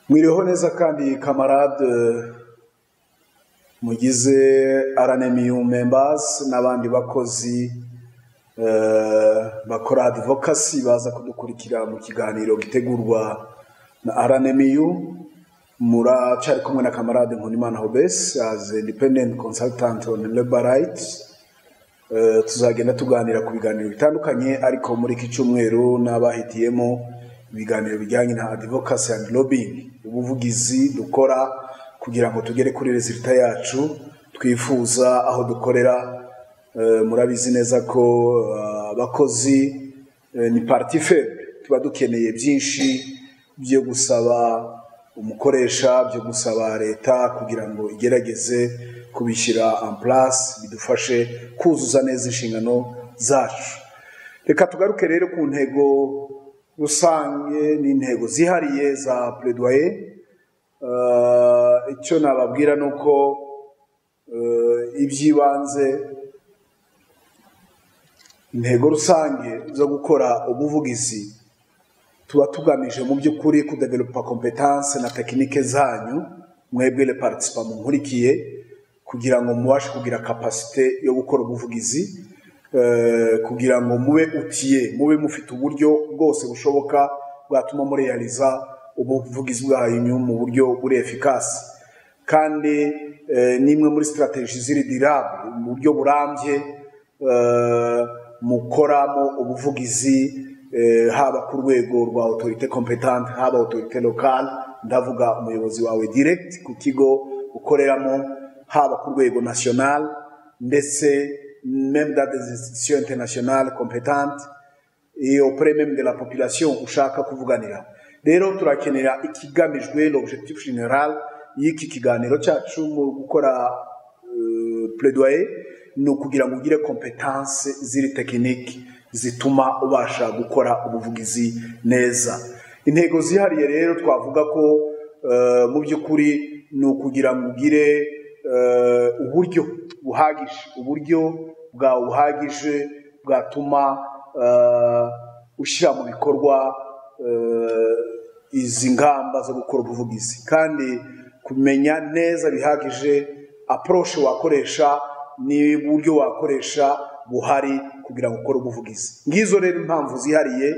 mwiriho neza kandi kamarade mugize aranemiyu membazi n'abandi bakozi eh, bakora adivokasi baza kudukurikira mu kiganiro gitegurwa na aranemiyu muracyari kumwe na kamarade nkunimana hobesi as independent consultant on labor rights Eh, tuzagenda tuganira ku biganiro bitandukanye ariko muri iki cyumweru n'abahitiyemo ibiganiro bijyanye na advocacy and lobbying ubuvugizi dukora kugira ngo tugere kuri resulta yacu twifuza aho dukorera Eh, murabizi neza ko eh, abakozi eh, ni parti faible tuba dukeneye byinshi byo gusaba umukoresha byo gusaba leta kugira ngo igerageze kubishyira en place bidufashe kuzuza neza inshingano zacu reka tugaruke rero ku ntego rusange n'intego zihariye za pledoyer Eh, icyo nababwira ni uko eh, iby'ibanze intego rusange zo gukora ubuvugizi tuba tugamije mu by'ukuri kudevelopa kompetanse na tekinike zanyu mwebwe le partisipa munkurikiye kugira ngo mubashe kugira kapasite yo gukora ubuvugizi eh, kugira ngo mube utiye mube mufite uburyo bwose bushoboka bwatuma mureyariza ubuvugizi bwanyu mu buryo buri efikasi kandi eh, ni imwe muri sitarateji ziri dirabu mu buryo burambye eh, mukoramo ubuvugizi eh, haba ku rwego rwa autorite competente haba autorite lokale ndavuga umuyobozi wawe direct ku kigo ukoreramo haba ku rwego national ndetse même dans des institutions internationales competentes et auprès même de la population ushaka kuvuganira rero turakenera ikigamijwe l'objectif general y'iki kiganiro cyacu mu gukora eh, plaidoyer ni ukugira ngo ugire kompetanse ziri tekinike zituma ubasha gukora ubuvugizi neza intego zihariye rero twavuga ko eh, mu by'ukuri ni ukugira ngo ugire eh, uburyo buhagije uburyo bwawe buhagije bwatuma eh, ushyira mu bikorwa eh, izi ngamba zo gukora ubuvugizi kandi kumenya neza bihagije approche wakoresha n'uburyo wakoresha buhari kugira ngo ukore ubuvugizi ngizo rero impamvu zihariye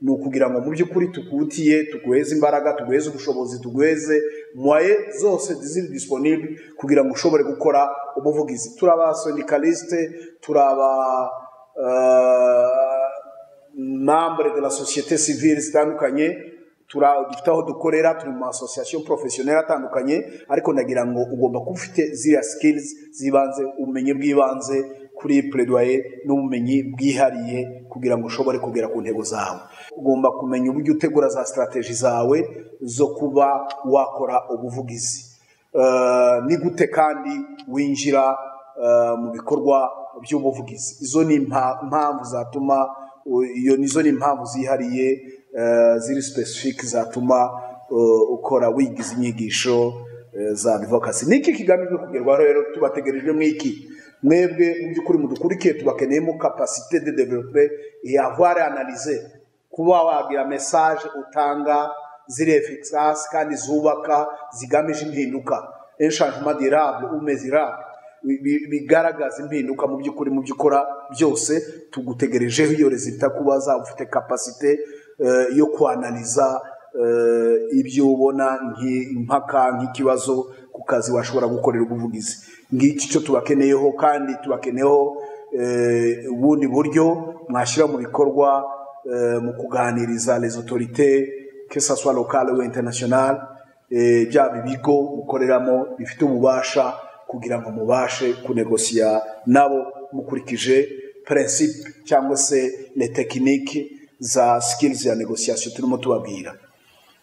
ni ukugira ngo mu by'ukuri tukutiye tuguheze imbaraga tuguheze ubushobozi tuguheze mwaye zose ziri disponible kugira ngo ushobore gukora ubuvugizi turi abasondikaliste turi aba eh, membre de la société civile zitandukanye tura- dufite aho dukorera turi mu association professionnelle atandukanye ariko ndagira ngo ugomba kuba ufite ziriya skills z'ibanze ubumenyi bw'ibanze kuri plaidoyer n'ubumenyi bwihariye kugira ngo ushobore kugera ku ntego zawe ugomba kumenya uburyo utegura za strategy zawe zo kuba wakora ubuvugizi Eh, ni gute kandi winjira eh, mu bikorwa by'ubuvugizi izo ni impa- impamvu zatuma u- iyo nizo ni impamvu zihariye eh, ziri specific zatuma eh, ukora wigiza inyigisho eh, za advocacy niki kigamijwe kugerwaho rero tubategereje mwiki mwebwe mu by'ukuri mudukurikiye tubakeneyemo capacité de développer et avoir analyser kuba wagira mesaje utanga ziri efekisasi kandi zubaka zigamije impinduka enshanjima dirable umezirable bigaragaza impinduka mu by'ukuri mu byo ukora byose tugutegerejeho iyo rezita kuba zaba ufite kapasite eh, yo kwanaliza eh, ibyo ubona nk'i- impaka nk'ikibazo ku kazi washobora gukorera ubuvugizi ngiki cyo tubakeneyeho kandi tubakeneyeho eh, ubundi buryo mwashyira mu bikorwa eh, mu kuganiriza les autorités que ça soit locale ou internationale eh, bya bigo mukoreramo bifite ububasha kugira ngo mubashe kunegosiya nabo mukurikije principe cyangwa se les techniques za skills ya négociation turimo tubabwira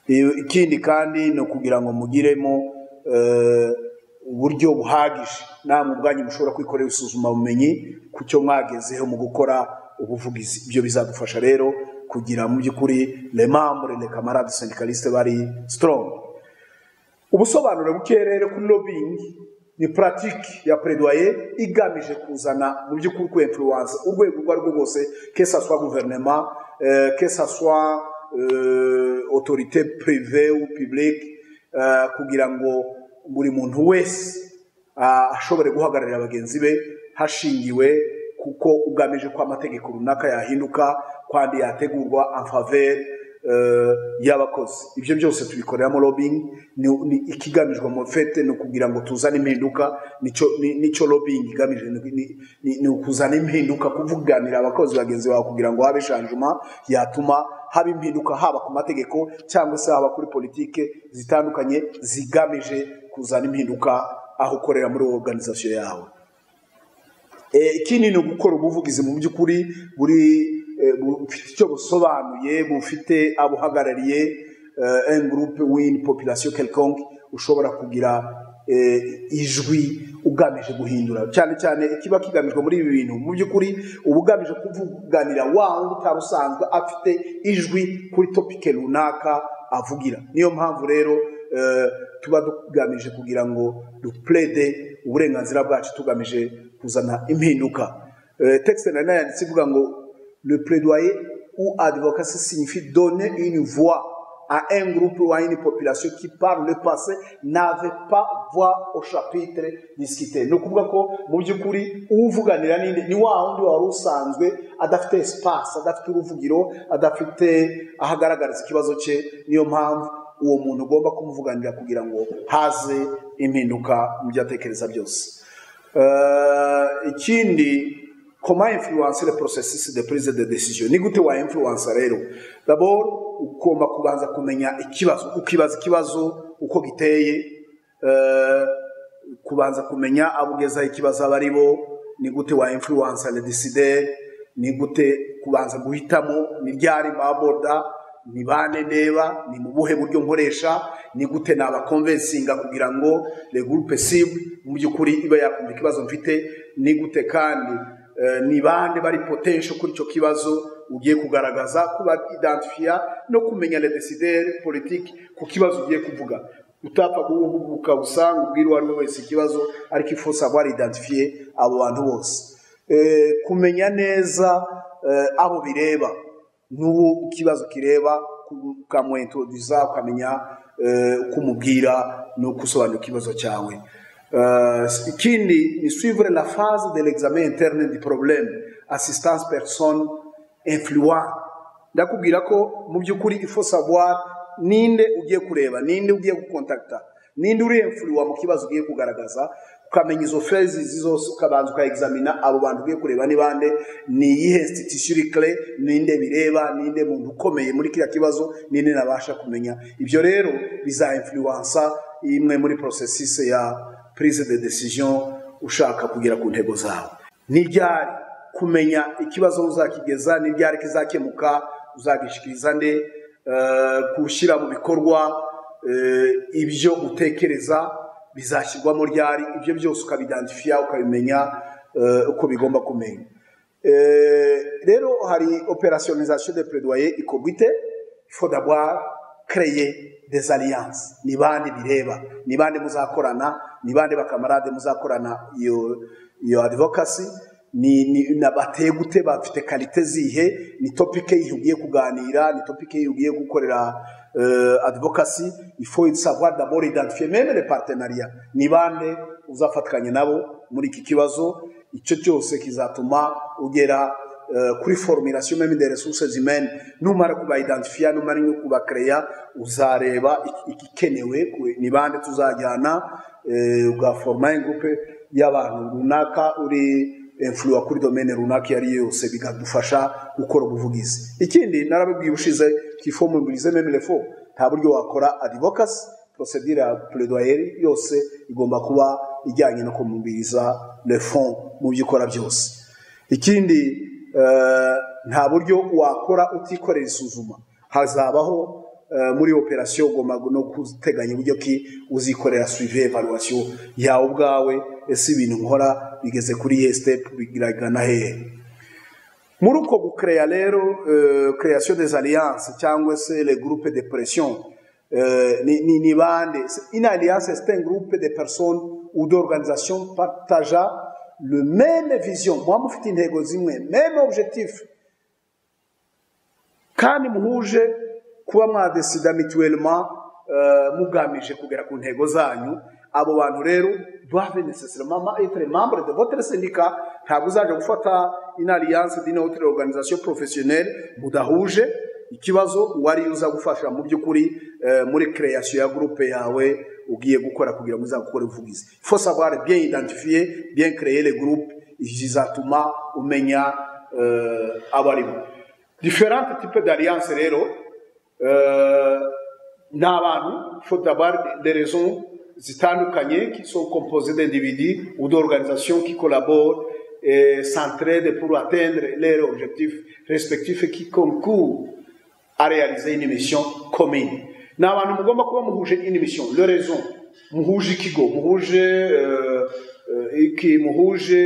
I- ikindi kandi ni ukugira ngo mugiremo eh, uburyo buhagije namwe ubwanyu mushobora kwikorera isuzuma bumenyi ku cyo mwagezeho mu gukora ubuvugizi ibyo bizadufasha rero kugira mu by'ukuri le membre le camarade syndicaliste bari strong ubusobanuro buke rero kuri lobbying ni pratique ya plaidoyer igamije kuzana mu by'ukuri ku influence urwego urwo ari rwo rwose que ça soit gouvernement euh, que ça soit euh, autorité privée ou publique eh, kugira ngo buri muntu wese ah, ashobore guhagararira bagenzi be hashingiwe kuko ugamije ko amategeko runaka yahinduka kandi yategurwa amfavere y'abakozi ibyo byose tubikoreramo lobbying ni- ni ikigamijwe mu fete ni ukugira ngo tuzane impinduka nicyo- ni- nicyo lobbying igamije ni- ni- ni- ni ukuzana impinduka kuvuganira abakozi bagenzi bawe kugira ngo habe shanjuma yatuma haba impinduka haba ku mategeko cyangwa se haba kuri politike zitandukanye zigamije kuzana impinduka aho ukorera muri organization yawe Eh, ikindi ni ugukora ubuvugizi mu by'ukuri buri eh, bufite icyo busobanuye bufite abuhagarariye en groupe wini population quelconque ushobora kugira eh, ijwi ugamije guhindura cyane cyane ikiba kigamijwe muri ibi bintu mu by'ukuri uba ugamije kuvuganira wa wundi utari usanzwe afite ijwi kuri topike runaka avugira niyo mpamvu rero eh, tuba tugamije kugira ngo duplede uburenganzira bwacu tugamije kuzana impinduka Eh, texte nari nayanditse ivuga ngo le plaidoyer ou advocacy signifie donner une voix à un groupe ou à une population qui par le passé n'avait pas voix au chapitre discuté ni ukuvuga ko mu by'ukuri uwuvuganira ninde ni wa wundi wari usanzwe adafite espace adafite uruvugiro adafite aho agaragariza ikibazo cye niyo mpamvu uwo muntu ugomba kumuvuganira kugira ngo haze impinduka mu byo atekereza byose Eh, ikindi comment influencer le processus de prise de décision ni gute wa influencer rero d'abord ugomba kubanza kumenya ikibazo ukibaza ikibazo uko giteye eh, kubanza kumenya abugezaho ikibazo aba ari bo ni gute wa influencer le décider ni gute kubanza guhitamo ni ryari baboda ni bande ndeba ni mu buhe buryo nkoresha ni gute nabakonvensinga kugira ngo le groupe cible mu by'ukuri iba yakumva ikibazo mfite ni gute kandi eh, ni bande bari potential kuri icyo kibazo ugiye kugaragaza kuba identifiya no kumenya le décideur politique ku kibazo ugiye kuvuga utapfa kuwuhubuka usanga ubwira uwo ari we wese ikibazo ariko ifu savoir identifier abo bantu bose Eh, kumenya neza eh, abo bireba n'uwo ikibazo kireba ukamwentoduza ukamenya eh, uko umubwira n'uko usobanura ikibazo cyawe Eh, ikindi ni suivre la phase de l'examen interne du problème assistance personne influente ndakubwira ko mu by'ukuri ifo savoir ninde ugiye kureba ninde ugiye gukontakta ninde uri influwa mu kibazo ugiye kugaragaza ukamenya izo fezi izi zose ukabanza ukaexamina abo bantu ugiye kureba ni bande ni iyihe institution iri kare ninde bireba ninde muntu ukomeye muri kiriya kibazo ninde nabasha kumenya ibyo rero biza influensa imwe muri processus ya prise de decision ushaka kugera ku ntego zawe ni ryari kumenya ikibazo uzakigeza ni ryari kizakemuka uzagishikiriza nde eh, gushyira mu bikorwa eh, ibyo utekereza bizashyirwamo ryari ibyo byose ukabidantifiya ukabimenya eh, uko bigomba kumenya Eh, rero hari operationalisation de plaidoyer ikorwa ite faut d'abord créer des alliances ni bande bireba ni bande muzakorana ni bande bakamarade muzakorana iyo iyo advocacy ni, ni na bateye gute bafite kalite zihe ni topic yihe ugiye kuganira ni topic yihe ugiye gukorera euh, advocacy il faut savoir d'abord identifier même les partenariats ni bande uzafatikanya nabo muri iki kibazo icyo cyose kizatuma ugera eh, kuri formulation même des ressources humaines numara kubaidentifiya numara no kubakereya uzareba iki- igikenewe ku- ni bande tuzajyana eh, ugaforma ingroupe y'abantu runaka uri influwa kuri domaine runaka iyo ari yo yose bikadufasha gukora ubuvugizi ikindi narabibwiye ubushize kifomubilize même les faux nta buryo wakora advocacy procedure ya plaidoyer yose igomba kuba ijyanye no kumubiriza le fond mu byo ukora byose ikindi eh, nta buryo wakora utikorera isuzuma hazabaho eh, muri operasiyo ugomba no guteganya uburyo ki uzikorera suive evaluation yawe ubwawe ese ibintu nkora bigeze kuri iyihe step biragana hehe muri uko gukereya rero eh, création des alliances cyangwa se le groupe de pression eh, ni, ni, ni bande une alliance c'est un groupe de personnes ou d'organisations partageant le même vision muba mufite intego zimwe même objectif kandi muhuje kuba mwadesida mituellement eh, mugamije kugera ku ntego zanyu abo bantu rero doivent nécessairement être membre de votre syndicat ntabwo uzaje gufata une alliance d'une autre organisation professionnelle mudahuje ikibazo wari uza gufasha mu by'ukuri eh, muri création ya groupe yawe ugiye gukora kugira ngo uzakore uvugize il faut savoir bien identifier bien créer les groupes zizatuma umenya eh, abo arimo différentes types d'alliances rero euh, ni abantu faut d'avoir des raisons zitandukanye qui sont composées d'individus ou d'organisations qui collaborent et s'entraident pour atteindre leurs objectifs respectifs et qui concourent à réaliser une mission commune ni abantu mugomba kuba muhuje une mission le raison muhuje ikigo muhuje euh, euh, iki muhuje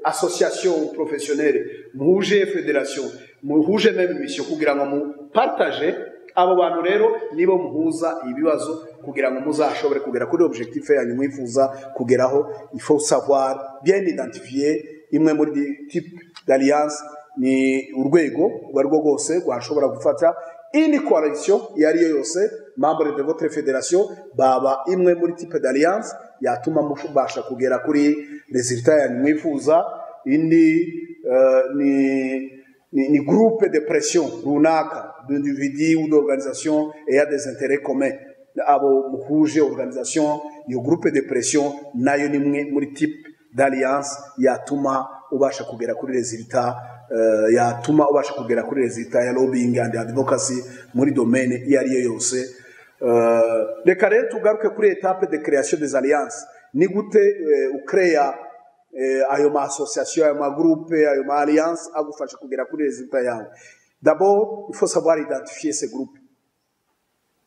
association professionnelle muhuje federation muhuje même mission kugira ngo mupartage abo bantu rero nibo muhuza ibibazo kugira ngo muzashobore kugera kuri objectif yanyu mwifuza kugeraho il faut savoir bien identifier imwe muri di- type d'alliance ni urwego urwo ari rwo rwose rwashobora gufata ini coalition iyo ari yo yose membre de votre federation baba imwe muri type d'alliance yatuma mubasha kugera kuri resultat yanyu mwifuza indi eh, ni ni, ni groupe de pression runaka d'individus ou d'organisation ayant des intérêts communs abo muhuje organisation iyo groupe de pression nayo ni mwe muri type d'alliance yatuma ubasha kugera kuri resultat uh, yatuma ubasha kugera kuri resultat ya lobbying and advocacy muri domaine iyo ari yo yose Euh, reka rero tugaruke kuri etape de création des alliances ni gute eh, ukreya eh, ayo ma association ayo ma groupe ayo ma alliance agufasha kugera kuri resultat yawe d'abord il faut savoir identifier ces groupes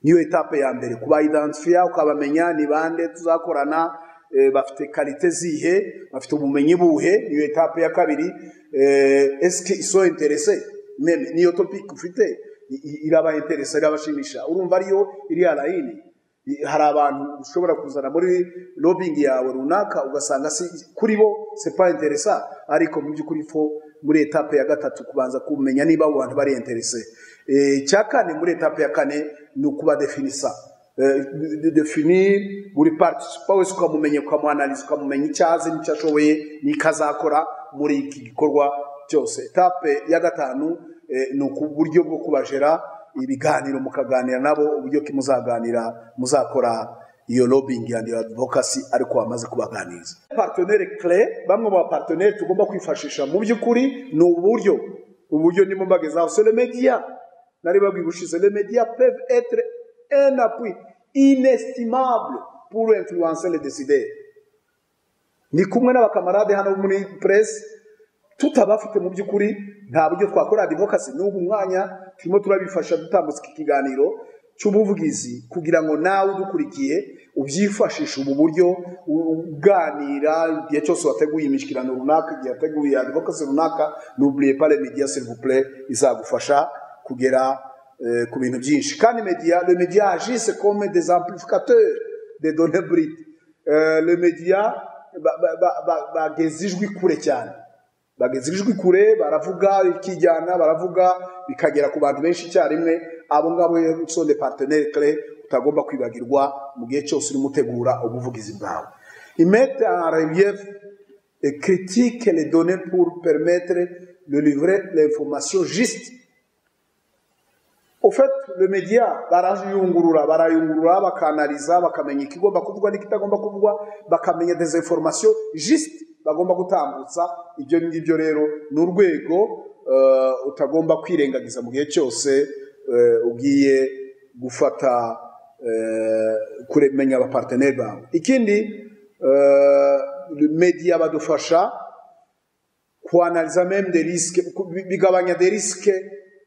niyo etape ya mbere kuba identifier ukabamenya ni bande tuzakorana eh, bafite kalite zihe bafite ubumenyi buhe niyo etape ya kabiri eh, eske iso interese meme niyo topic ufite i- i- iraba interesa irabashimisha urumva ariyo iri alayini I- hari abantu ushobora kuzana muri lobbying yawe runaka ugasanga si kuri bo c'est pas interesa ariko mu by'ukuri fo muri etape ya gatatu kubanza kumenya niba abo bantu bari interese Eh, icya kane muri etape ya kane ni ukubadefinisa eh, de- de definir buri participa wese ukamumenya ukamuanaliza ukamumenya icyo azi n'icyo ashoboye n'icyo azakora muri iki gikorwa cyose etape ya gatanu eh, ni uburyo bwo kubajera ibiganiro mukaganira nabo uburyo ki muzaganira muzakora iyo lobbying and advocacy ariko wamaze kubaganiriza partenaire clair bamwe mu bapartenaire tugomba kwifashisha mu by'ukuri ni uburyo uburyo ndimo mbagezaho c'est le media nari babwiye ubushize les médias peuvent être un appui inestimable pour influencer les décideurs ni kumwe n'abakamarade hano muri presse tutabafite mu by'ukuri nta buryo twakora advocacy n'ubu mwanya turimo turabifasha dutambutsa iki kiganiro cy'ubuvugizi kugira ngo nawe udukurikiye ubyifashishe ubu buryo u- uganira igihe cyose wateguye imishyikirano runaka igihe wateguye advocacy runaka n'uburiye pale media s'il vous plaît izagufasha kugera eh, ku bintu byinshi kandi media le media agisse comme des amplificateurs des données brutes Eh, le media ba- ba- ba- ba- bageza ijwi kure cyane bageza ijwi kure baravuga ikijyana baravuga bikagera ku bantu benshi icyarimwe abo ngabo rero so de partenaire clé utagomba kwibagirwa mu gihe cyose urimo utegura ubuvugizi bwawe imete en relief et critique les données pour permettre de livrer l'information juste au fait le media barayungurura barayungurura bakanariza bakamenya ikigomba kuvugwa n'ikitagomba kuvugwa bakamenya des informations juste bagomba gutambutsa ibyo ngibyo rero ni urwego eh, utagomba kwirengagiza mu gihe cyose eh, ugiye gufata eh, kuremenya abaparteneri bawe ikindi eh, media badufasha kuanaliza même des risques ku- bi- bigabanya des risques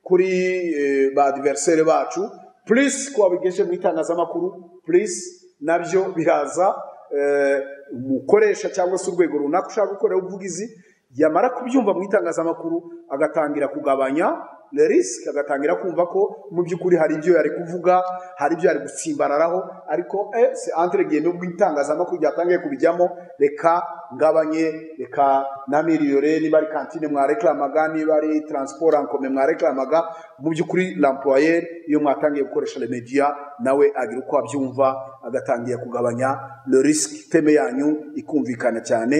kuri eh, ba adversaire bacu plus kwabigeshe mu itangazamakuru plus nabyo biraza eh, umukoresha cyangwa se urwego runaka ushaka gukorera ubuvugizi yamara kubyumva mu itangazamakuru agatangira kugabanya risike agatangira kumva ko mu by'ukuri hari ibyo yari kuvuga hari ibyo yari gutsimbararaho ariko ese antiregeye nubwo itangazamakuru ryatangiye kubijyamo reka ngabanye reka namiriyore niba ari kantine mwarekamaga niba ari taransiporo ankome mwarekamaga mu by'ukuri ramporoyeri iyo mwatangiye gukoresha remediya nawe agira uko abyumva agatangira kugabanya risike iteme yanyu ikumvikana cyane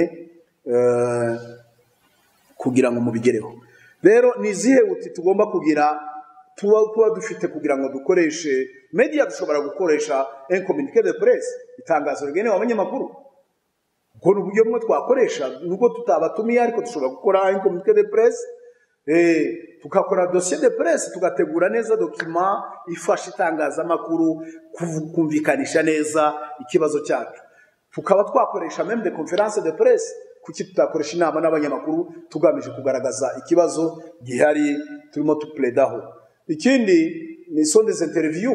eh, kugira ngo mubigereho rero ni izihe buti tugomba kugira tuba tuba dufite kugira ngo dukoreshe media dushobora gukoresha enkominike de presse itangazo rigenewe abanyamakuru ubwo ni uburyo bumwe twakoresha nubwo tutabatumiye ariko dushobora gukora enkominike de presse eh, tugakora dosiye de presse tugategura neza dokima ifasha itangazamakuru kuvu- kumvikanisha neza ikibazo cyacu tukaba twakoresha meme de conference de presse kuki tutakoresha inama n'abanyamakuru tugamije kugaragaza ikibazo gihari turimo tupuredaho ikindi ni sondeze interview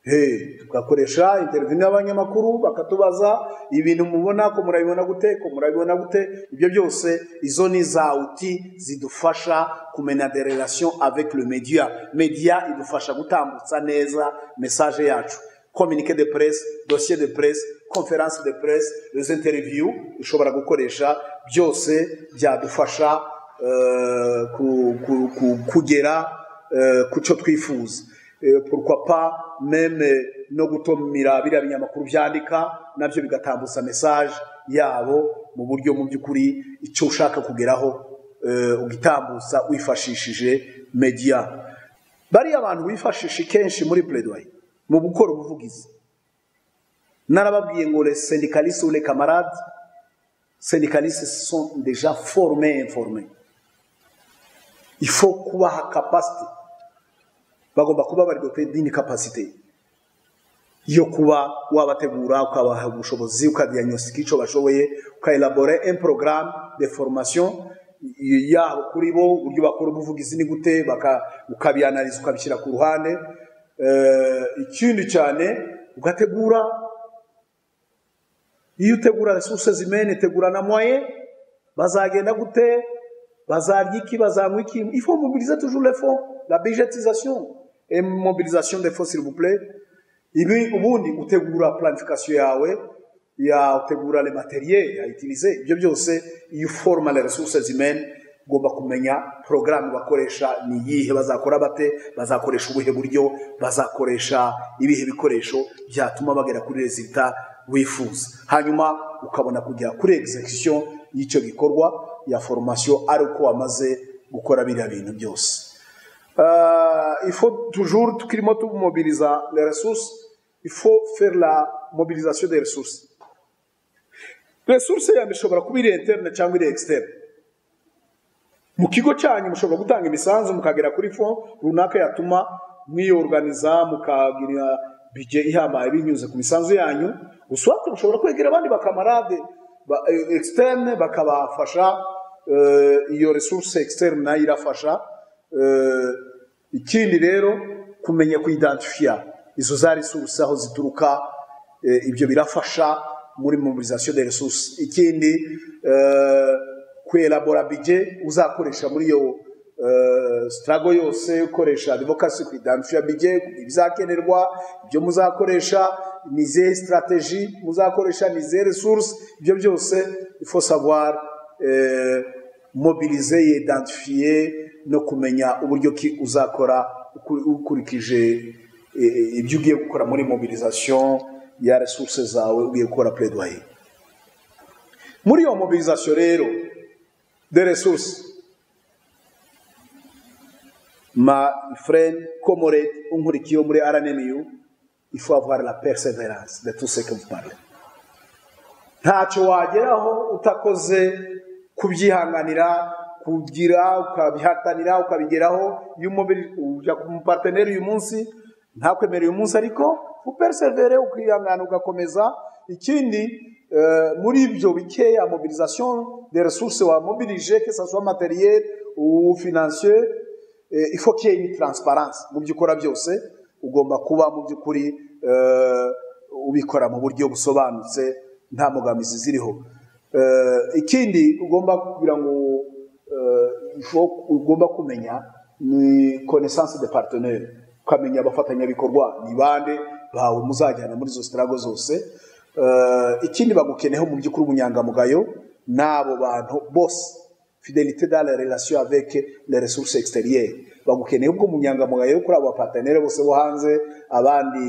Hey, tugakoresha interview n'abanyamakuru bakatubaza ibintu mubona ko murabibona gute ko murabibona gute ibyo byose izo ni za uti zidufasha kumenya de relation avec le media media idufasha gutambutsa neza message yacu communique de presse dossier de presse conférence de presse les interviews dushobora gukoresha byose byadufasha eh, ku- ku- ku- kugera eh, ku cyo twifuza Eh, pourquoi pas même eh, no gutumira biriya binyamakuru byandika nabyo bigatambutsa message yabo mu buryo mu by'ukuri icyo ushaka kugeraho eh, ugitambutsa wifashishije media bariya abantu bifashisha kenshi muri plaidoyer mu gukora ubuvugizi narababwiye ngo les syndicalistes ou les camarades syndicalistes sont déjà formés et informés il faut kubaha capacity bagomba kuba bari dote dini capacity yo kuba wabategura ukabaha ubushobozi ukadiagnostika icyo bashoboye ukaelabore un programme de formation y- yabo kuri bo uburyo bakora ubuvugizi ni gute baka- ukabianaliza ukabishyira ku ruhande Eh, ikindi cyane ugategura iyo utegura resuruse zimene tegura na moye bazagenda gute bazarya iki bazanywa iki il faut mobiliser toujours les fonds la budgetisation et mobilisation des fonds s'il vous plaît ibi ubundi utegura planification yawe ya utegura le materiel ya utiliser ibyo byose iyo uforma les ressources humaines ugomba kumenya programme bakoresha ni iyihe bazakora bate bazakoresha ubuhe buryo bazakoresha ibihe bikoresho byatuma bagera kuri resultat wifuza hanyuma ukabona kugera kuri execution y'icyo gikorwa ya formation ari uko wamaze gukora biriya bintu byose Euh, il faut toujours, tout climat, tout mobiliser les ressources. Il faut faire la mobilisation des ressources. Ressources yanyu ishobora kuba iri interne cyangwa iri externe. Mu kigo cyanyu mushobora gutanga imisanzu mukagera kuri fond runaka yatuma mwiyorganiza mukagira bije ihambaye binyuze ku misanzu yanyu. Uswate mushobora kwegera abandi bakamarade ba, eh, externe bakabafasha eh, iyo resource externe nayo irafasha Eh, ikindi rero kumenya kuidentifia izo za resources aho zituruka eh, ibyo birafasha muri mobilisation des ressources ikindi eh, kuelabora budget uzakoresha muri iyo eh, struggle yose ukoresha advocacy kuidentifia budget ibizakenerwa ibyo muzakoresha ni izihe strategie muzakoresha ni izihe resources ibyo byose il faut savoir eh, mobilize yidentifiye no kumenya uburyo ki uzakora ukuri- ukurikije eh, eh, ibyo ugiye gukora muri mobilisation ya resource zawe ugiye gukora plaidoyer muri iyo mobilisation rero de resource ma friend comrade unkurikiye muri RNMU il faut avoir la persévérance de tout ce que vous parlez ntacyo wageraho utakoze kubyihanganira kugira ukabihatanira ukabigeraho iyo umubiri ujya ku muparteneri uyu munsi ntakwemere uyu munsi ariko uperesevere ukihangana ugakomeza ikindi eh, muri ibyo bikeya mobilisation des ressources wamobilije que ça soit matériel ou financier eh, il faut qu'il y ait une transparence mu byo ukora byose ugomba kuba mu by'ukuri eh, ubikora mu buryo busobanutse nta mbogamizi ziriho Eh, ikindi ugomba kugira ngo eh, ifo- ugomba kumenya ni connaissance de partenaire ukamenya abafatanyabikorwa ni bande bawe muzajyana muri izo sitarago zose Eh, ikindi bagukeneyeho mu by'ukuri ubunyangamugayo n'abo bantu bose fidelité dans les relations avec les ressources extérieures bagukeneye ubwo munyangamugayo kuri abo bapatanere bose bo hanze abandi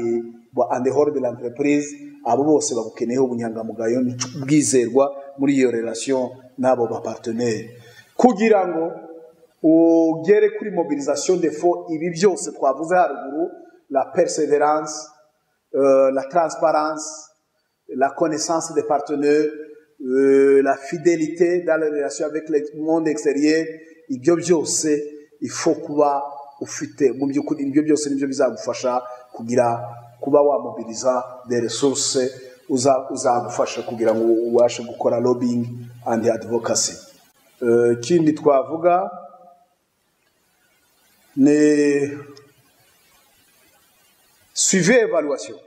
ba and hors de l'entreprise abo bose bagukeneyeho ubunyangamugayo bwizerwa muri iyo relation n'abo bapartenere kugira ngo ugere kuri mobilisation de fonds ibi byose twavuze haruguru la perseverance euh, la transparence la connaissance des partenaires, euh, la fidélité dans les relations avec le monde extérieur, ibyo byose ifo kuba ufite mu by'ukuri ibyo byose nibyo bizagufasha kugira kuba wamobiliza des ressources uza- uzagufasha kugira ngo ubashe gukora lobbying and advocacy Eh, ikindi twavuga ni suivi evaluation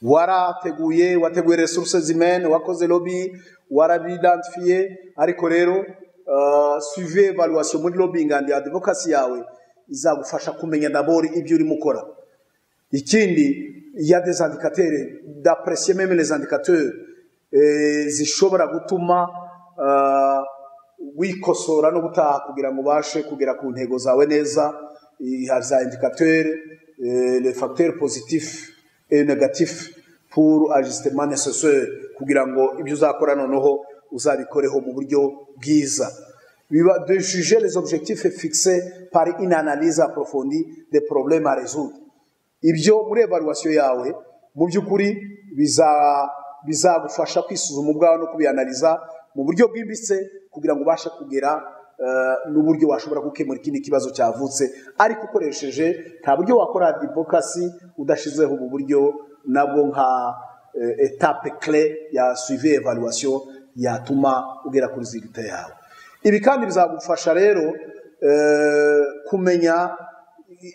warateguye wateguye resources humaine wakoze lobby warabidantifiye ariko rero uh, suive evaluation muri lobbying and advocacy yawe izagufasha kumenya dabori ibyo urimo ukora ikindi il y a des indicateurs d'apprécier même les indicateurs eh, zishobora gutuma uh, wikosora no gutaha kugira ngo ubashe kugera ku ntego zawe neza Eh, hari za indicateurs eh, les facteurs positifs et négatifs pour ajustement nécessaire kugira ngo ibyo uzakora noneho uzabikoreho mu buryo bwiza biba de juger les objectifs fixés par une analyse approfondie des problèmes à résoudre ibyo muri evaluation yawe mu by'ukuri biza- bizagufasha kwisuzuma ubwawe no kubianaliza mu buryo bwimbitse kugira ngo ubashe kugera eh, n'uburyo washobora gukemura ikindi kibazo cyavutse ariko ukoresheje nta buryo wakora adivokasi udashyizeho ubu buryo nabwo nka eh, etape kle ya suivi evaluation yatuma ugera kuri zigita yawe ibi kandi bizagufasha rero eh, kumenya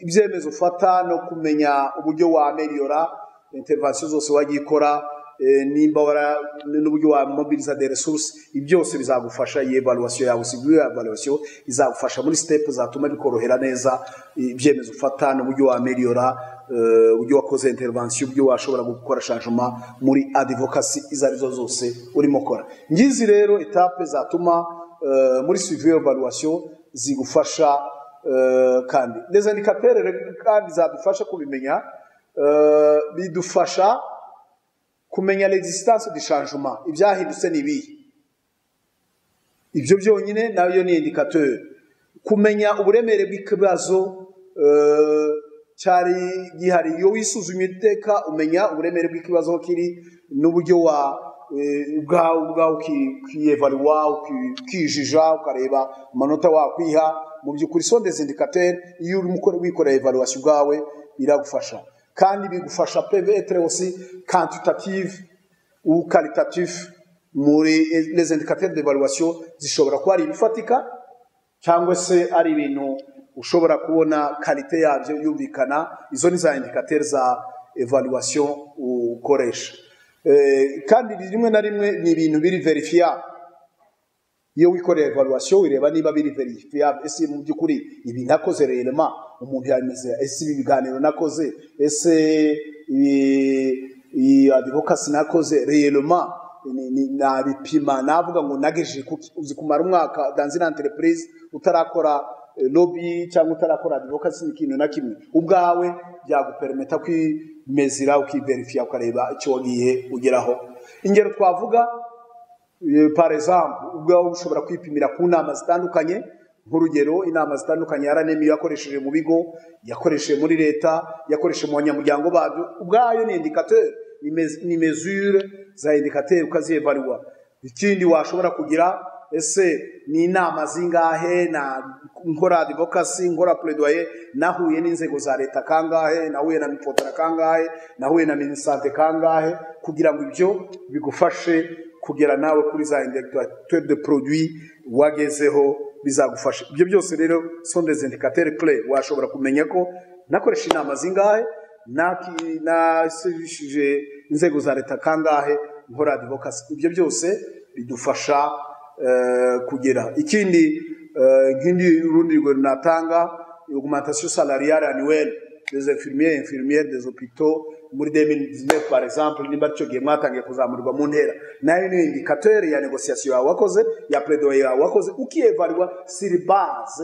ibyemezo ufata no kumenya uburyo wameriyora intervention zose wagiye ukora eh, nimba wara- n'uburyo wamobiliza de resource ibi byose bizagufasha iyi evaluation yawe si iyo evaluation izagufasha muri step zatuma bikorohera neza ibyemezo ufata n'uburyo wameriyora eh, uburyo wakoze intervention uburyo washobora gukora changement muri advocacy izo arizo zose urimo kora ngizi rero etape zatuma eh, muri suivi evaluation zigufasha Eh, kandi les indicateurs rero kandi zadufasha kubimenya eh, bidufasha kumenya l'existence du changement ibyahindutse ni ibihe ibyo byonyine nayo ni indicateur kumenya uburemere bw'ikibazo eh, cyari gihari iyo wisuzumye iteka umenya uburemere bw'ikibazo aho kiri n'uburyo wa eh, ubwawe ubwawe uki- ukiyevaluwa uki- ukijija ukareba amanota wakwiha mu by'ukuri so des indicateurs iyo urimo ukora- wikorera evaluation ubwawe biragufasha kandi bigufasha pevetre aussi quantitative ou qualitatif muri les indicateurs d'evaluation zishobora kuba ari ibifatika cyangwa se ari ibintu ushobora kubona kalite yabyo yumvikana izo ni za indikateur za evaluation ukoresha Eh, kandi rimwe na rimwe ni ibintu biri verifiable iyo wikoreye evaluation wireba niba biri verifiable ese mu by'ukuri ibi nakoze rema umuntu yameze ese ibi biganiro nakoze ese ibi- iyi advocacy nakoze rema ni- ni- nabipima navuga ngo nagejeje kuki uzi kumara umwaka dans une entreprise utarakora eh, lobby cyangwa utarakora advocacy n'ikintu na kimwe ubwawe byagupermeta kwimezira ukiverifiya ukareba icyo wagiye ugeraho ingero twavuga Eh, par exemple ubwawe ushobora kwipimira ku nama zitandukanye nk'urugero inama zitandukanye rnm yakoresheje mu bigo yakoresheje muri leta yakoresheje mu banyamuryango babyo ubwayo ni indikateur ni mes- ni mesure za indikateur ukaziyevaluwa ikindi washobora kugira ese ni inama zingahe na nkora advocacy nkora plaidoyer nahuye n'inzego za leta kangahe nahuye na mipotara kangahe nahuye na minisante kangahe kugira ngo ibyo bigufashe kugera nawe kuri za indicateur de produit wagezeho bizagufasha ibyo byose rero sont des indicateurs clés washobora kumenya ko nakoresha inama zingahe naki- nasubishije inzego za leta kangahe nkora advocacy ibyo byose bidufasha eh, kugera ikindi eh, nk'indi urundi rugero natanga augmentation salariale annuelle des infirmiers infirmières des hôpitaux muri 2019 par exemple nimba cyo gihe mwatangiye kuzamurirwa mu ntera nayo ni indicateur ya négociation yawe wakoze ya plaidoyer yawe wakoze ukievalwa sur base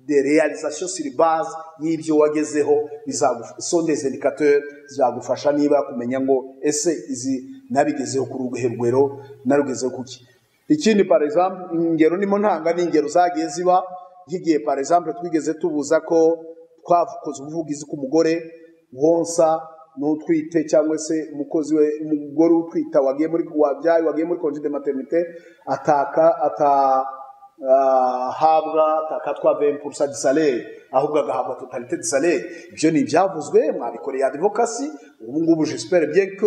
de realisation sur base y'ibyo wagezeho so des indicateurs zagufasha niba kumenya ngo ese izi nabigezeho ku rugerwero narugezeho kuki ikindi par exemple ingero nimo ntanga ni ingero zagiye ziba nk'igihe par exemple twigeze tubuza ko twakoze ubuvugizi ku mugore wonsa n'utwite cyangwa se umukozi we umugore utwita wagiye muri wabyaye wagiye muri congé de maternité ataka ata habwa takatwa vempurusa disale ahubwo agahabwa totalite disale ibyo ni ibyavuzwe mwabikoreye adivokasi ubu ngubu jisiperi byeke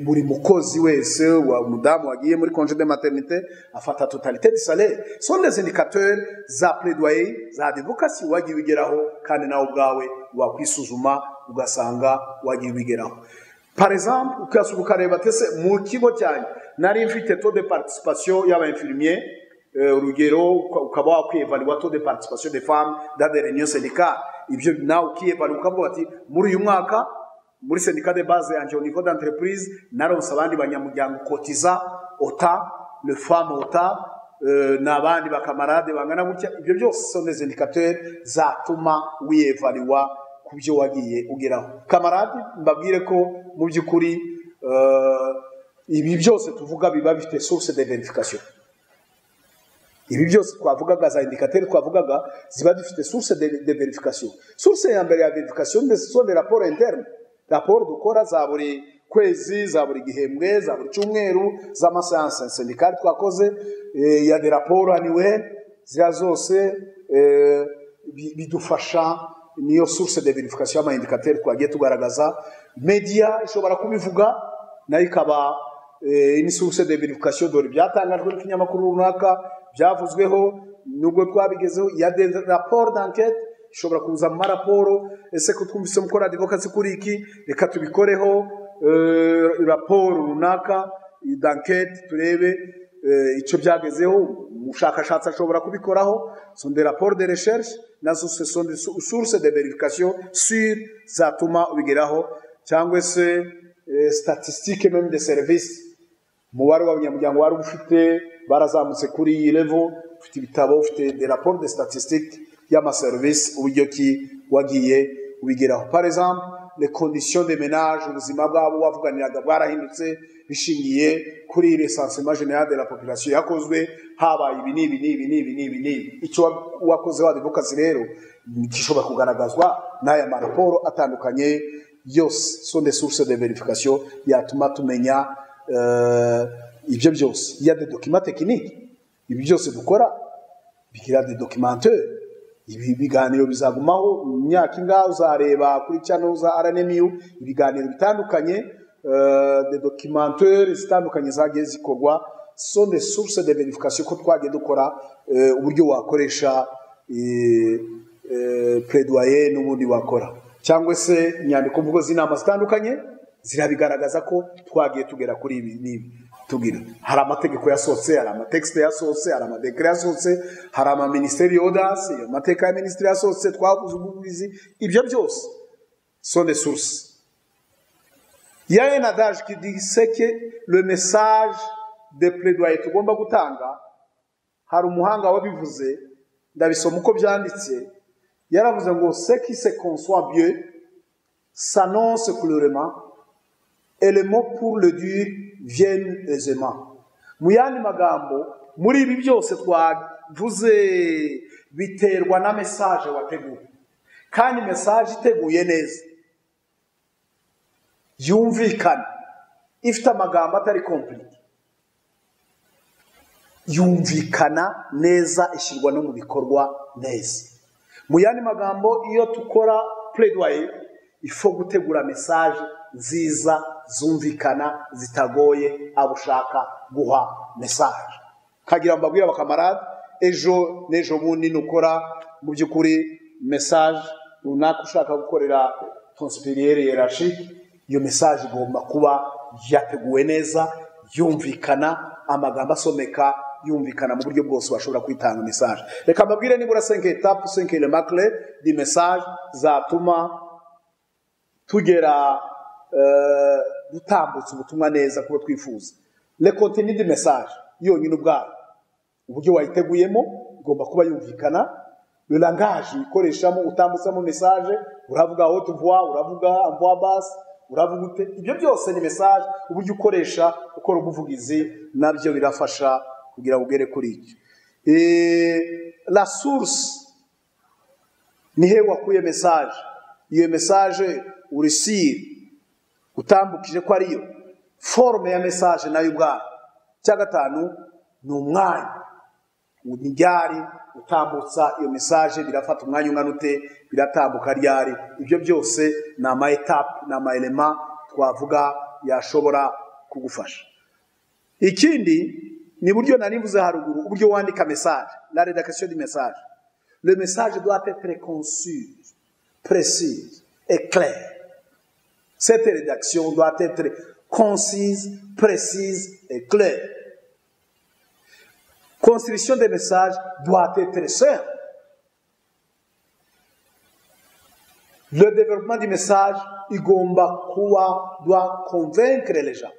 buri mukozi wese wa mudamu wagiye muri konje de maternite afata totalite disale sonde zindikateri za pledoyer za adivokasi wagiye ubigeraho kandi nawe ubwawe wakwisuzuma ugasanga wagiye ubigeraho par exemple ukasuka ukareba tese mu kigo cyanjye nari mfite taux de participation y'abinfirmier urugero ukaba wakwiyevalwa taux de participation des femmes dans des réunions syndicales ibyo nawe ukiyevalwa ukavuga ati muri uyu mwaka muri syndicat de base yanjye au niveau d'entreprise naronse abandi banyamuryango kotiza ota le femme ota n'abandi bakamarade bangana gutya ibyo byose sont des indicateurs zatuma wiyevalwa ku byo wagiye ugeraho kamarade mbabwire ko mu by'ukuri ibi byose tuvuga biba bifite source de verification ibi byose twavugaga za indikateri twavugaga ziba zifite source de, de verification source ya mbere ya verification de son de raporo interne raporo dukora za buri kwezi za buri gihembwe za buri cyumweru z'amasayansi sindikari twakoze eh, ya de raporo annuel ziriya zose eh, bidufasha niyo source de verification y'amaindikateri twagiye tugaragaza media ishobora kubivuga nayo ikaba eh, ni source de verification dore byatangajwe n'ikinyamakuru runaka byavuzweho nubwo twabigezeho ya de rapport d'enquête ishobora kuza mu maraporo ese ko twumvise mukora advocacy kuri iki reka tubikoreho eh, raporo runaka d'enquête turebe icyo byagezeho umushakashatsi ashobora kubikoraho son des rapports de recherche nazo ce sont des sources de verification sur zatuma ubigeraho cyangwa se statistique même de service umubare w'abanyamuryango wari ufite barazamutse kuri iyi level ufite ibitabo ufite des rapports de statistique y'amaserivisi uburyo ki wagiye ubigeraho par exemple les conditions de ménage ubuzima bwabo wavuganiraga bwarahindutse bishingiye kuri recensement général de la population yakozwe habaye ibi n'ibi n'ibi n'ibi n'ibi n'ibi icyo wakoze wadivokasi rero gishobora kugaragazwa n'aya maraporo atandukanye yose sont des sources de verification yatuma tumenya uh, ibyo byose ya de document technique ibi byose dukora bigira de documenteur ibi biganiro bizagumaho imyaka ingahe uzareba kuri channel za RNMU ibiganiro bitandukanye de documentaire zitandukanye zagiye zikorwa so de source de verification ko twagiye dukora uburyo wakoresha plaidoyer n'ubundi wakora cyangwa se inyandiko mvugo z'inama zitandukanye zirabigaragaza ko twagiye tugera kuri ibi n'ibi tugira hari amategeko yasohotse hari amatekisite yasohotse hari amadekare yasohotse hari amaminisiteri yodasi amateka ya minisitiri yasohotse twakoze ubuvugizi ibyo byose so de source Il y a un adage qui dit c'est que le message de plaidoyer tugomba gutanga hari umuhanga wabivuze ndabisoma uko byanditse yaravuze ngo ce qui se conçoit bien s'annonce clairement et le mot pour le dire vient aisément mu yandi magambo muri ibi byose twavuze biterwa na message wateguye kandi message iteguye neza yumvikana ifite amagambo atari kompiriti yumvikana neza ishyirwa no mu bikorwa neza mu yandi magambo iyo dukora pureduwaye ifo gutegura mesaje nziza zumvikana zitagoye abo ushaka guha mesaje kagira ngo mbabwire abakamarade ejo n'ejo bundi nukora mu by'ukuri mesaje runaka ushaka gukorera tonsipiriyeri yerashike iyo mesaje igomba kuba yateguwe neza yumvikana amagambo asomeka yumvikana mu buryo bwose washobora kwitanga mesaje reka mbabwire nibura cinq etape cinq remarque di message zatuma tugera eh, dutambutsa ubutumwa neza kuba twifuza le contenu di message yonyine ubwayo uburyo wayiteguyemo igomba kuba yumvikana le langage uyikoreshamo utambutsamo message uravuga haute voix uravuga en voix basse uravuga ute ibyo byose ni message uburyo ukoresha ukora ubuvugizi nabyo birafasha kugira ngo ugere kuri icyo Eh, la source ni he wakuye message iyo message urisire utambukije ko ariyo forume ya message nayo ubwayo icya gatanu ni umwanya ni ryari utambutsa iyo message birafata umwanya ungana ute biratambuka ryari ibyo byose ni ama etape ni ama elema twavuga yashobora kugufasha ikindi ni buryo nari mvuze haruguru uburyo wandika message la rédaction du message le message doit être concis précis et clair cette rédaction doit être concise précise et claire construction des messages doit être simple le développement du message igomba kuba doit convaincre les gens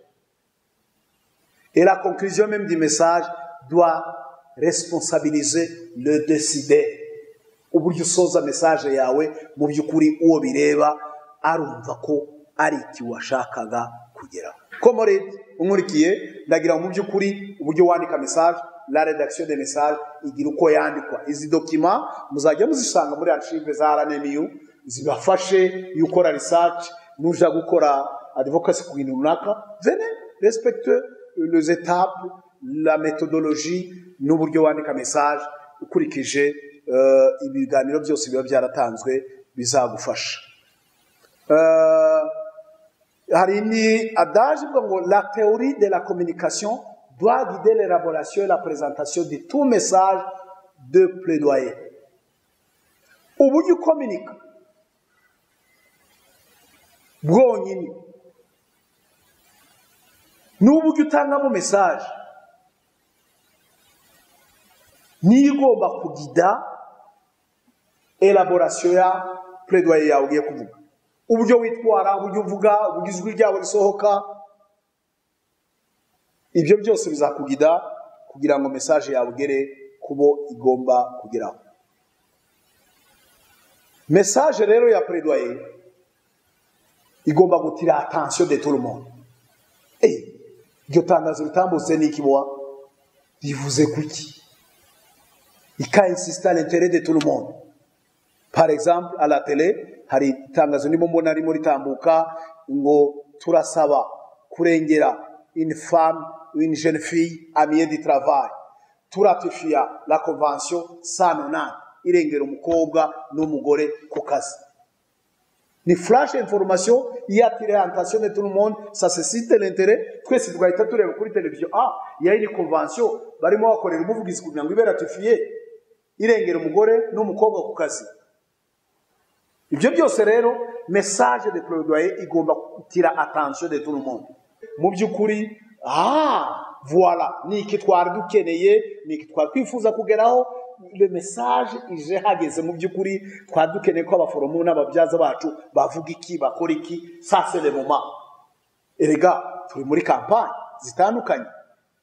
Et la conclusion même du message doit responsabiliser le décideur. Uburyo usoza message yawe mu by'ukuri uwo bireba arumva ko ari iki washakaga kugeraho komorede unkurikiye ndagira ngo mu by'ukuri uburyo wandika message la rédaction des messages igira uko yandikwa izi dokima muzajya muzisanga muri archive za RNMU zibafashe iyo ukora research nuja gukora advocacy ku bintu runaka vene respecteux les étapes, la méthodologie n'uburyo wandika message ukurikije euh, ibiganiro byose biba byaratanzwe bizagufasha euh, hari ni adage ivuga ngo la théorie de la communication doit guider l'élaboration et la présentation de tout message de plaidoyer uburyo ukominika bwonyine n'uburyo utangamo message niyo igomba kugida elaboration ya plaidoyer yawe ugiye kuvuga uburyo witwara uburyo uvuga uburyo ijwi ryawe risohoka ibyo byose bizakugida kugira ngo message yawe igere kubo igomba kugeraho message rero ya plaidoyer igomba gutira attention de tout le monde Eh, iryo tangazo ritambutse ni ikibuha rivuze kuki ika insisita l'intere de tout le monde par exemple à la tele hari itangazo ndimo mbona ririmo ritambuka ngo turasaba kurengera une femme une jeune fille amie du travail turatifiya la convention sanonani irengera umukobwa n'umugore ku kazi ni flash information yatire attention de tout le monde ça suscite l'intérêt twese tugahita tureba kuri televiziyo ah yayi ni convention barimo bakorera umuvugizi kugira ngo ibe ratifiye irengera umugore n'umukobwa ku kazi ibyo byose rero message de plaidoyer igomba gutira attention de tout le monde mu by'ukuri ah voila ni iki twari dukeneye ni iki twari twifuza kugeraho le message ije hageze mu by'ukuri twari dukeneye ko abaforomo n'ababyaza bacu bavuga iki bakora iki sase le moma erega turi muri kampani zitandukanye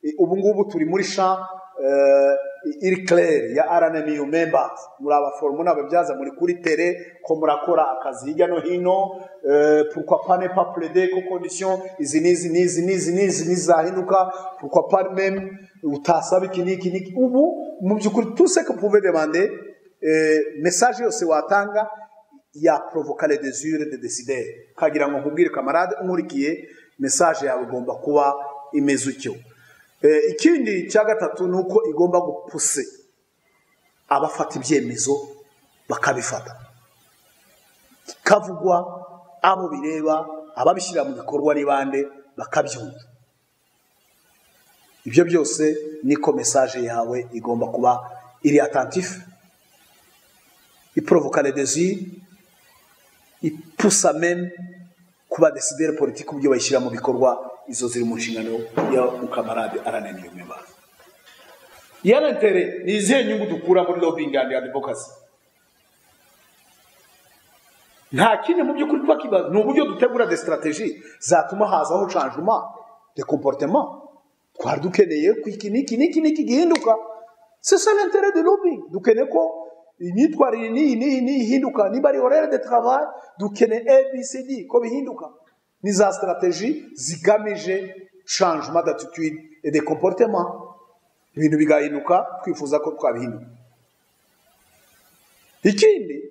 E, ubu ngubu turi muri sha uh, iri claire ya RNMU members muri abaforomo n'ababyaza muri kuri tele ko murakora akazi hirya no hino eh, pourquoi pas ne pas plaider ko condition izi n'izi n'izi n'izi n'izi n'izahinduka pourquoi pas même utasaba iki n'iki n'iki ubu mu by'ukuri tout ce que vous pouvez demander eh, message yose watanga ya provoca les désirs des décideurs kagira ngo nkubwire camarade unkurikiye message yawe igomba kuba imeze utyo ikindi cya gatatu ni uko igomba gupuse abafata ibyemezo bakabifata kikavugwa abo bireba ababishyira mu bikorwa n'ibande bakabyumva ibyo byose niko mesaje yawe igomba kuba iri atentifu iporovoka redezi ipusa meme kuba desideri politiki uburyo bayishyira mu bikorwa izo ziri mu nshingano ya mukamarade arananiye umubano yaratere ni izihe nyungu dukura muri lobbying and advocacy nta kindi mu by'ukuri tuba kibazo ni uburyo dutegura de strategie zatuma hazaho changement de comportement twari dukeneye ko iki n'iki n'iki n'iki gihinduka c'est ça l'intérêt de lobbying dukeneye ko imyitwarire n'iyi n'iyi n'iyi ihinduka niba ari horaire de travail dukeneye abcd ko bihinduka ni za strategie zigamije changement d'attitude et de comportement ibintu bigahinduka twifuza ko twabihinduka ikindi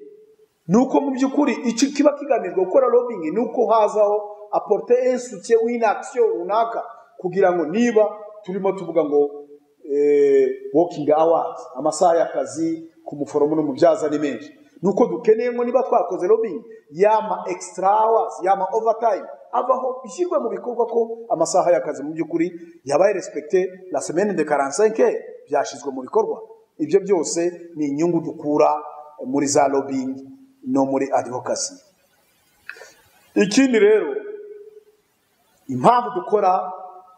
ni uko mu by'ukuri icyo kiba kigamijwe gukora lobbying ni uko hazaho aporte insutye w'inakisiyo runaka kugira ngo niba turimo tuvuga ngo wokingi awazi amasaha y'akazi ku muforomo n'umubyaza ni menshi ni uko dukeneye ngo niba twakoze lobbying yama extra hours yama overtime avaho ishyirwe mu bikorwa ko amasaha y'akazi mu by'ukuri yabaye respecte la semaine de 45 byashyizwe mu bikorwa ibyo byose ni inyungu dukura muri za lobbying no muri advocacy ikindi rero impamvu dukora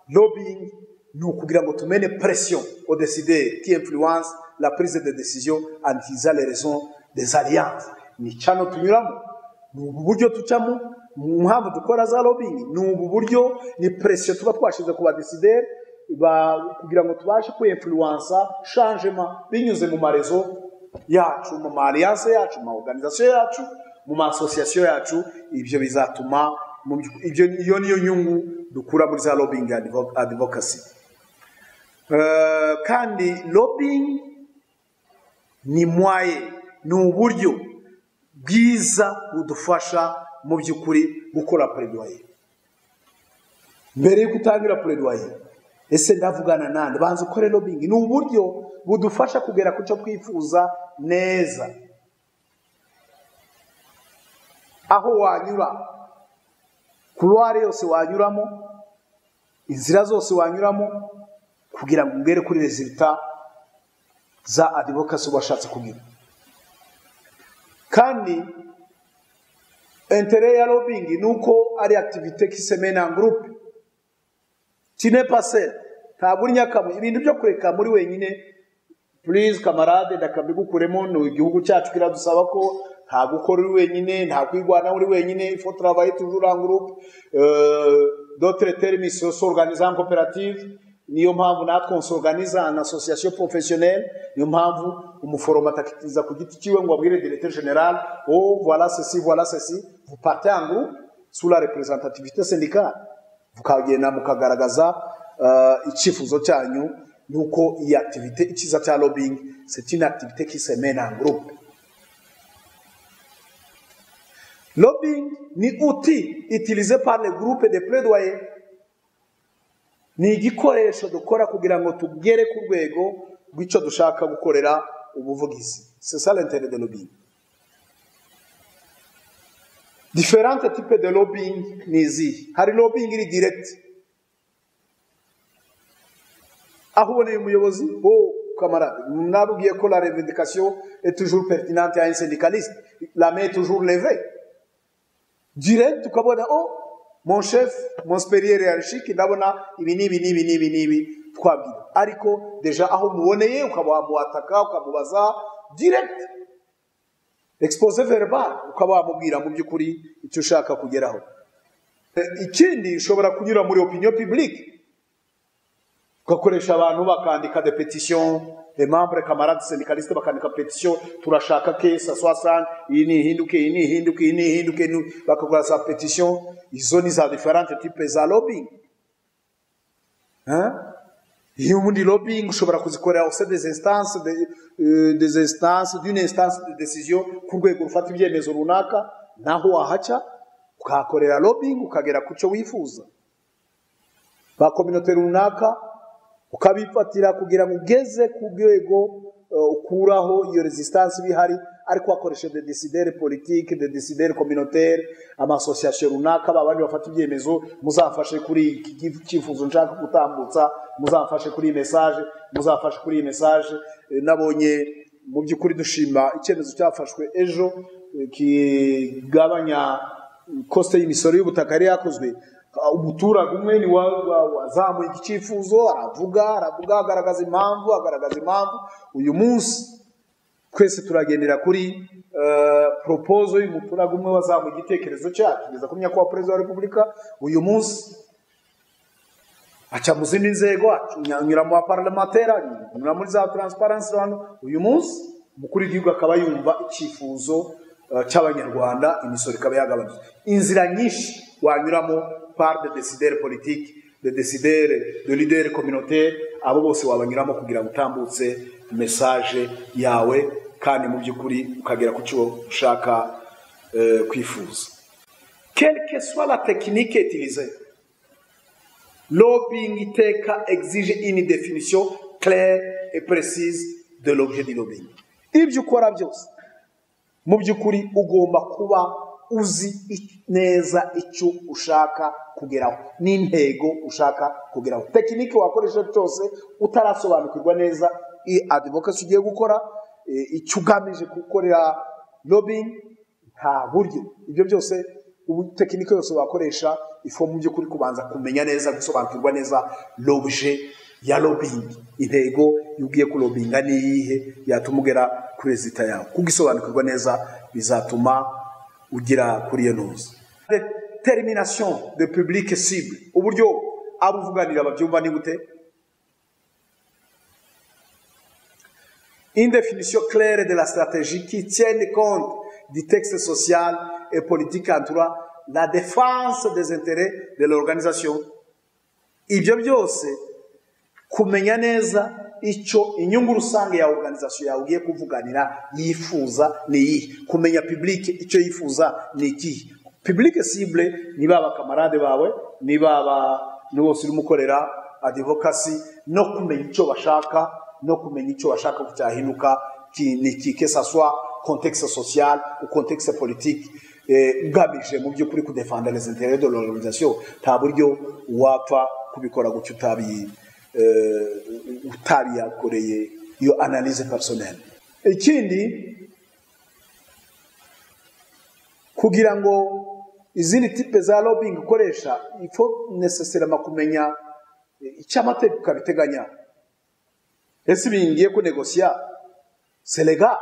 lobbying ni ukugira ngo tumene pression au décideur qui influence la prise de décision and his raison des alliances ni cyano tunyuramo ni ubu buryo tucamo mu mpamvu dukora za lobbying ni ubu buryo ni presiyo tuba twashyize ku badesideri kugira ngo tubashe kwinfluwansa shanjema binyuze mu marezo yacu mu mariyanse yacu mu maorganizasiyo yacu mu maasosiyasiyo yacu ibyo bizatuma iyo niyo nyungu dukura muri za lobbying advocacy kandi lobbying ni mwaye ni uburyo bwiza budufasha mu by'ukuri gukora peredwaye mbere yuko utangira peredwaye ese ndavugana nande banza ukore lobbying ni uburyo budufasha kugera ku cyo twifuza neza aho wanyura kuruware yose wanyuramo inzira zose wanyuramo kugira ngo ugere kuri rezilita za adivokasi uba washatse kugira kandi intérêt ya lobbying ni uko ari activité qui se mène en groupe tine passer ntabwo uri nyakamwe ibintu byo kureka muri wenyine please kamarade ndakabigukuremo ni igihugu cyacu kiradusaba ko nta gukora uri wenyine nta kwigwana uri wenyine ifo travailler toujours en groupe d'autres termes s'organiser en coopérative niyo mpamvu natwe nsorganize en association professionnelle niyo mpamvu umuforomo atakiriza ku giti cyiwe ngo abwire directeur general oh voilà ceci voilà ceci vous partez en groupe sous la représentativité syndicale mukagenda mukagaragaza uh, icyifuzo cyanyu nuko iyi activité icyiza cya lobbying c'est une activité qui se mène en groupe lobbying ni outil utilisé par les groupes de plaidoyer ni igikoresho dukora kugira ngo tugere ku rwego rw'icyo dushaka gukorera ubuvugizi sesa l'intere de lobbying diferente type de lobbying ni izihe hari lobbying iri direct aho uboneye umuyobozi wo camarade nabwiye ko la revendication est toujours pertinente à un syndicaliste la main est toujours levée direct ukabona oh mon chef mon superieur hiérarchique ndabona ibi n'ibi n'ibi n'ibi n'ibi twabwira ariko deja aho muboneye ukaba wamuhataka ukamubaza direct expose verbal ukaba wamubwira mu by'ukuri icyo ushaka kugeraho ikindi ushobora kunyura muri opinion publique ugakoresha abantu bakandika de petition les membres camarades syndicalistes bakandika petition turashaka ke saswasan iyi ni ihinduke iyi ni ihinduke iyi ni ihinduke bakakora za petition izo ni za diferente type za lobbying iyo ubundi lobbying ushobora kuzikorera ose des instances de, euh, des instances d'une instance de décision ku rwego rufata ibyemezo runaka naho wahaca ukahakorera lobbying ukagera ku cyo wifuza ba communauté runaka ukabifatira kugira ngo ugeze ku rwego ukuraho iyo resistance iba ihari ariko wakoresheje de desideri politike de desideri communautaire amasosiyasiyo runaka babandi bafata ibyemezo muzafashe kuri iki cyifuzo nshaka gutambutsa muzafashe kuri iyi mesaje muzafashe kuri iyi mesaje nabonye mu by'ukuri dushima icyemezo cyafashwe ejo kigabanya kosite y'imisoro y'ubutaka yari yakozwe Ah, umuturage umwe ni wa- wa- wazamuye igicyifuzo aravuga aravuga agaragaza impamvu agaragaza impamvu uyu munsi twese turagendera kuri eh, poropozo y'umuturage umwe wazamuye igitekerezo cye akigeza ku nyakubahwa perezida wa repubulika uyu munsi aca mu zindi nzego anyura mu baparamentera anyura muri za taransiparansi hano uyu munsi umukuru w'igihugu akaba yumva icyifuzo eh, cy'abanyarwanda imisoro ikaba yagabanutse inzira nyinshi wanyuramo par de desideri politiki de desideri de lideri communautaire abo bose wabanyuramo kugira ngo utambutse mesaje yawe kandi mu by'ukuri ukagera ku cyo ushaka eh, kwifuza quelle que soit la technique utilisée Lobbying iteka exige une définition claire et précise de l'objet du lobbying. Ibyo ukora byose mu by'ukuri ugomba kuba uzi i- neza icyo ushaka kugeraho n'intego ushaka kugeraho tekinike wakoresha cyose utarasobanukirwa neza i advocacy ugiye gukora e, icyo ugamije gukorera lobbying nta buryo ibyo byose ubu tekinike yose wakoresha ifo mu by'ukuri kubanza kumenya neza gusobanukirwa neza l'objet ya lobbying intego iyo ugiye kurobinga ni iyihe yatuma ugera kuri rezita yawe kugisobanukirwa neza bizatuma ugera kuri iyo ntuza determination de public cible uburyo abo uvuganira babyumva ni gute une définition claire de la stratégie qui tienne compte du texte social et politique entourant la défense des intérêts de l'organisation. Ibyo byose kumenya neza icyo inyungu rusange ya organization yawe ugiye kuvuganira yifuza ni iyihe kumenya publike icyo yifuza ni ikihe publike cible ni ba bakamarade bawe ni baba ni bose urimo ukorera adivokasi no kumenya icyo bashaka no kumenya icyo bashaka ko cyahinduka ki- ni iki que ça soit contexte social ou contexte politique eh, ugamije mu by'ukuri kudefanda les intérêts de l'organisation nta buryo wapfa kubikora gutyo utabi eh, utabiyakoreye iyo analyse personnelle ikindi kugira ngo izindi tipe za lobbying ukoresha ifo nesesirama kumenya eh, icyo amategeko abiteganya ese ibi ngiye kunegosiya serega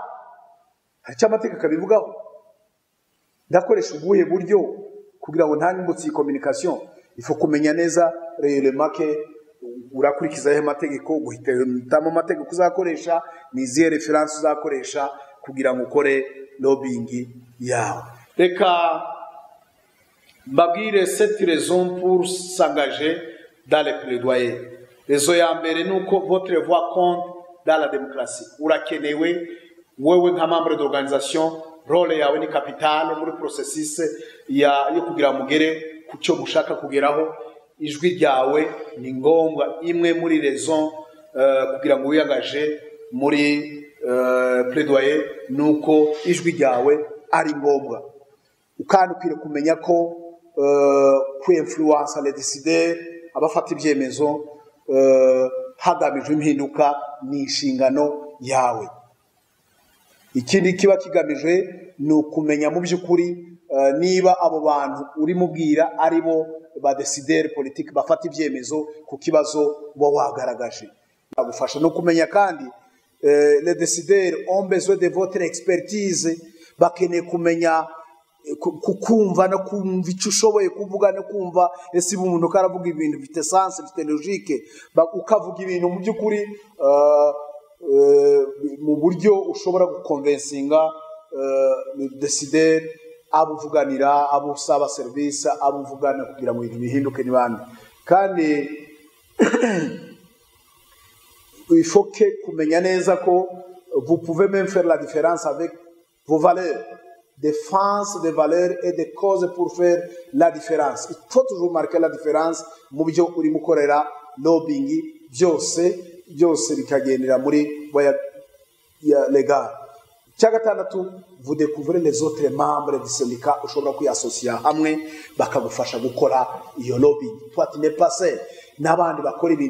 hari icyo amategeko abivugaho ndakoresha ubuhe buryo kugira ngo ntangibutse iyi communication ifu kumenya neza reyeremake urakurikiza ayo mategeko guhitamo amategeko uzakoresha ni izihe referanse uzakoresha kugira ngo ukore lobbying yawe reka mbabwire seti rezo pour s'engager dans le plaidoyer rezo ya mbere ni uko votre voix compte dans la demokarasi urakenewe wewe nka membre d'organisation role yawe ni kapitale muri processus ya- yo kugira mugere ku cyo mushaka kugeraho ijwi ryawe ni ngombwa imwe muri rezo eh, kugira ngo wiyagaje muri eh, plaidoyer ni uko ijwi ryawe ari ngombwa kandi ukwiriye kumenya ko eh, ku influence les décideurs abafata ibyemezo eh, hagamijwe impinduka ni inshingano yawe ikindi kiba kigamijwe ni ukumenya mu by'ukuri eh, niba abo bantu urimo ubwira ari bo badesideri politiki bafata ibyemezo ku kibazo uba wagaragaje bagufasha no kumenya kandi eh, les décideurs ont besoin de votre expertise bakeneye kumenya ku- ku- kumva no kumva icyo ushoboye kuvuga no kumva ese iba umuntu ko aravuga ibintu bifite sanse bifite logike ba- ukavuga ibintu mu by'ukuri eh, eh, mu buryo ushobora gukonvensinga desideri abo uvuganira abo usaba serivisi abo uvugana kugira ngo ibintu bihinduke n'ibandi kandi ifoke kumenya neza ko vous pouvez même faire la différence avec vos valeurs défense des valeurs et des causes pour faire la différence il faut toujours marquer la différence mu byo urimo ukorera lobbying byose byose bikagendera muri voya ya legal icya gatandatu vous découvrez les autres membres du syndicat ushobora kwiyasosiya hamwe bakagufasha gukora iyo lobbying toi tu n'abandi bakora ibintu